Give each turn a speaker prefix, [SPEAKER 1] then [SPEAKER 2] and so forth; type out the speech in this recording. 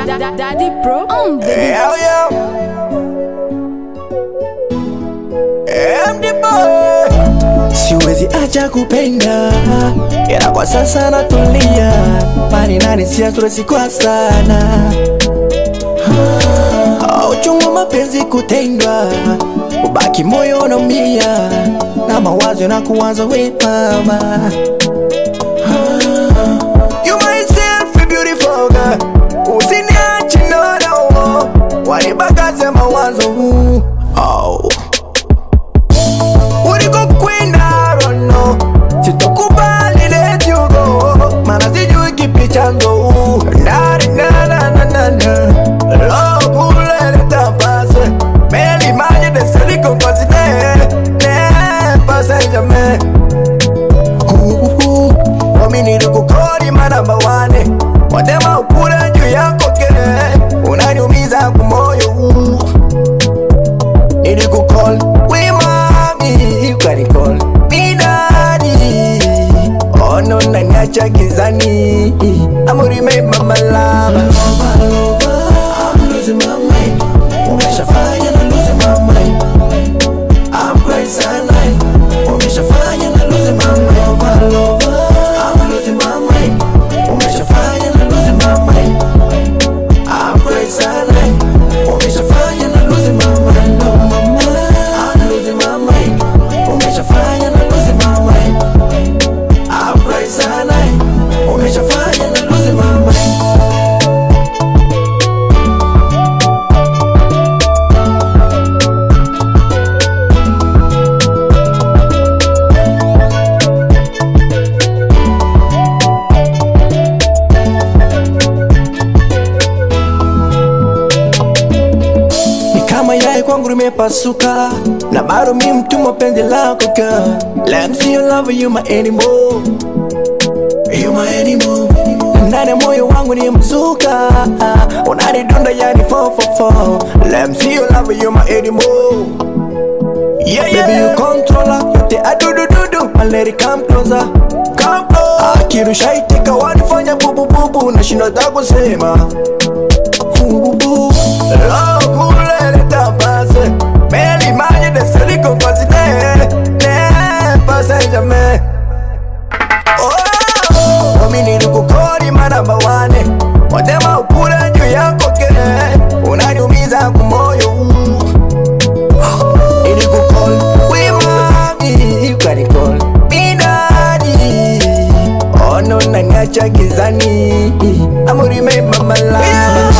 [SPEAKER 1] da, da, Daddy Pro on the beat.
[SPEAKER 2] Hell yeah. I'm the boy. Siwezi acha kupenda ila kwa sasa natulia, mani nani siastresi kwa sana Ah, uchungu wa mapenzi kutendwa, ubaki moyo unaumia na mawazo na kuwaza we mama You myself a beautiful girl Usiniache no no Wanibagaze mawazo oh. Ulikokwenda rono Sitokubali let you go Mana sijui kipi chanzo Ndari na na na na na Love ulele tapase Meli maji de seliko kwa zine Ne pase jamais Wamini kukori manamba wane Watema ukura juu yako kere Unaniumiza kumoyo Nili kukol We mami Ukanikol Mi daddy Oh no naniacha gizani I'm remember my love I'm losing my mind Umeshafanya na losing my mind I'm crazy alive Umeshafanya na losing my mind I'm losing my mind Umeshafanya na losing my mind I'm crazy alive Umeshafanya na losing my mind Oh mama I'm losing my mind Umeshafanya na losing my mind I'm crazy alive Umeshafanya na losing my mind ni kama yai kwangu limepasuka na bado mi mtumwa penzi lako ka Let me see your love you my animal You my animal ndani ya moyo wangu ni mzuka unanidunda yani 444 Let me see your love you my animal Yeah, yeah. Baby you controller yote adudududu maleri come closer come closer akirusha itika wanifanya bubu bubu nashindwa hata kusema Bubu Love tapase Meli maji de seliko kwa zine Ne pase jamais Oh Wamini kukori manamba wane Watema ukura juu yako kere Unaniumiza kumoyo Ili kukol We mami Ukanikol Mi daddy Oh no naniacha gizani I'm remember my life